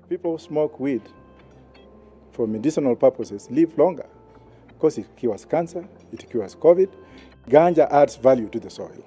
people who smoke weed for medicinal purposes live longer because it cures cancer, it cures COVID. Ganja adds value to the soil.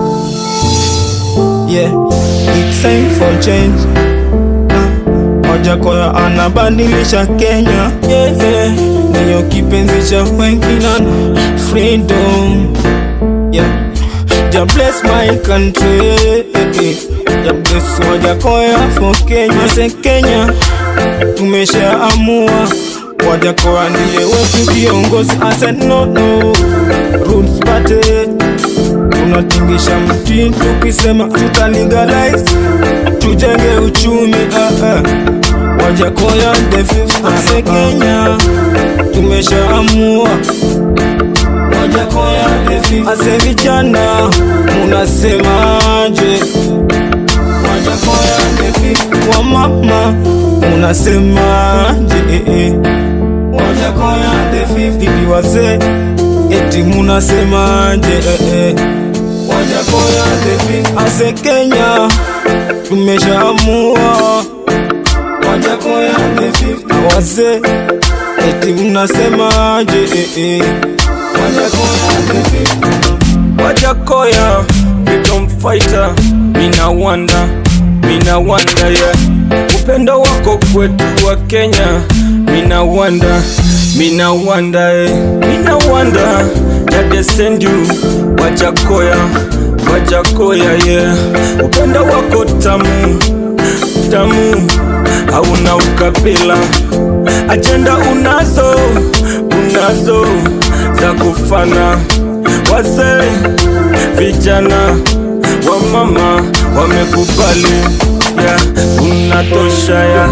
Yeah, it's time for change. Ah, Ojakoya anabadilisha Kenya. Yeah, yeah. Ndiyo kipenzi cha wengi na freedom. Yeah. Ja bless my country. Ja bless Wajakoya for Kenya. Se Kenya tumeshaamua Wajakoya ndiye wetu kiongozi. I said no no. Roots party tunatingisha mti tukisema tuta legalize tujenge uchumi ah, ah. Wajakoya the fifth ase Kenya tumeshaamua Wajakoya the fifth ase vijana munasemaje Wajakoya the fifth wa mama munasemaje eh, eh. Wajakoya the fifth bibi wazee eti munasemaje eh, eh. Wajakoya the fifth ase Kenya tumeshaamua Wajakoya the fifth wazee eti mnasemaje eh, eh. Wajakoya the fifth Wajakoya, freedom fighter, mina wanda, mina wanda yeah. Upendo wako kwetu wa Kenya, mina wanda, mina wanda eh. Mina wanda, that they send you, Wajakoya, Wajakoya yeah. Upendo wako tamu, tamu, hauna ukabila, ajenda unazo, unazo za kufana wazee, vijana, wamama wamekubali ya unatosha ya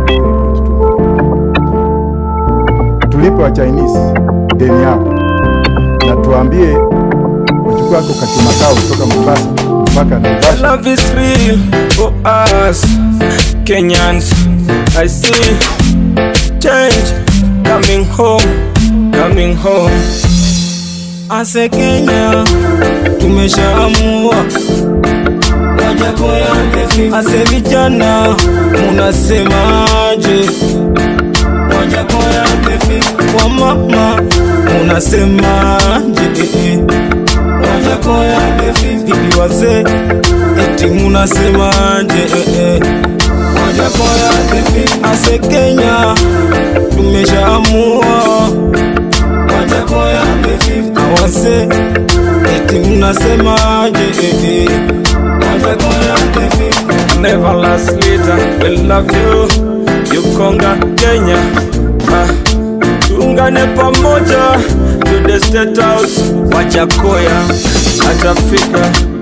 Tulipe wa Chinese deni yao na tuambie wachukue ako kachuma kao kutoka Mombasa mpaka Naivasha. love is real for us Kenyans. I see change coming home, coming home. ase Kenya tumeshaamua Wajakoya the fifth ase vijana munasemaje Wajakoya the fifth wa mama munasemaje eh, eh. Wajakoya the fifth bibi wazee eti munasemaje eh, eh. Wajakoya the fifth ase Kenya tumeshaamua Wajakoya the fifth wazee eti mnasemaje eh, eh. Wajakoya the fifth Never last leader, we love you. Yukonga Kenya. Ah, tuungane pamoja to the state house. Wajakoya atafika